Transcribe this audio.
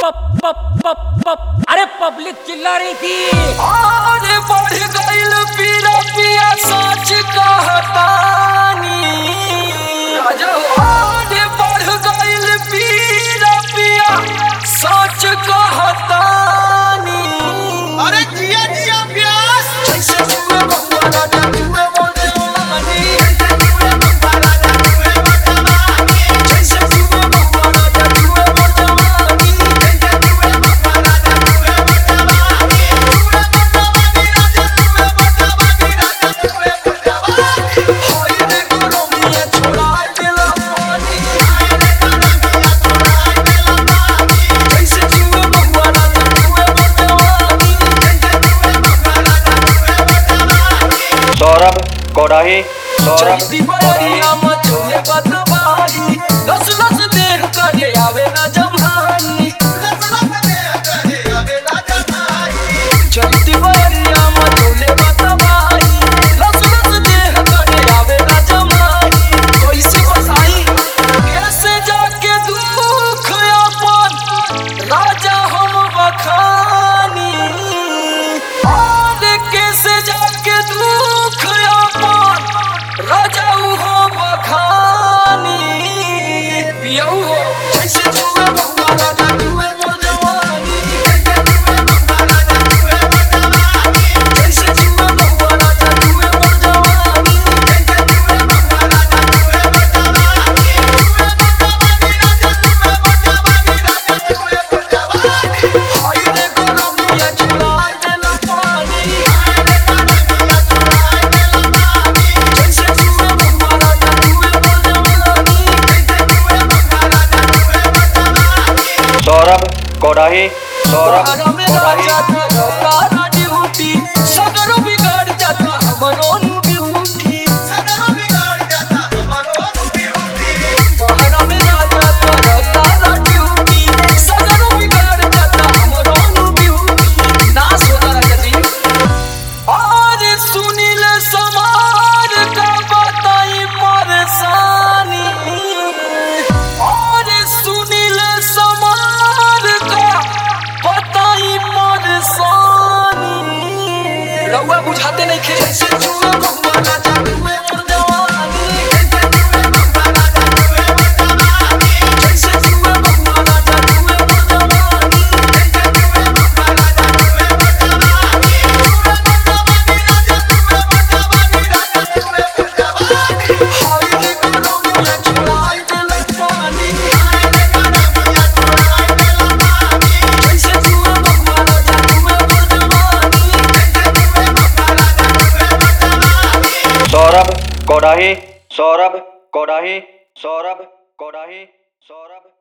अरे पब्लिक चिल्ला रही थी आरे बढ़ गइल पीरा पिया सच कहतानी राजा आरे बढ़ गइल पीरा पिया सच कहतानी अरे जिया जिया प्यास जैसे जुए बबुआ राजा जुए बोले वानी जैसे जुए बबुआ राजा जुए बोले वानी होई रे गुरमिया छोड़ा दिला पानी जैसे जुए बबुआ राजा जुए बोले वानी सौरभ कोडाही सौरभ चलती बरिया मचोले बदबाही लस लस देह करे आवे न जमानी चलती बरिया मचोले बदबाही लस लस देह करे आवे न जमानी कैसे बताई कैसे जाके दुख अपन राजा हम बखानी और कैसे जाके दुख अपन राजा हो बखानी पियऊ हो जैसे जुए बबुआ राजा जुए मोर जवानी जैसे जुए बबुआ राजा जुए मोर जवानी हाय रे गोरमिया चुरा देला पानी जैसे जुए बबुआ राजा जुए मोर जवानी सौरभ कोडाही सौरभ तारा मेरा कोडाही जाता तारा ड्यूटी सगरो बिगाड़ जाता हमरो ड्यूटी तारा मेरा जाता तारा ड्यूटी सगरो बिगाड़ जाता हमरो ड्यूटी नास होता राजा जी और सुनील समार का बताई परेशानी और सुनील समार का बताई परेशानी रउआ बुझाते नहीं खे जैसे जुए बबुआ राजा जुए मोर जवानी जैसे जुए बबुआ राजा जुए मोर जवानी हाय रे गोरमिया चुराई देले पानी जैसे जुए बबुआ राजा जुए मोर जवानी सौरभ कोडाही सौरभ कोडाही सौरभ कोडाही सौरभ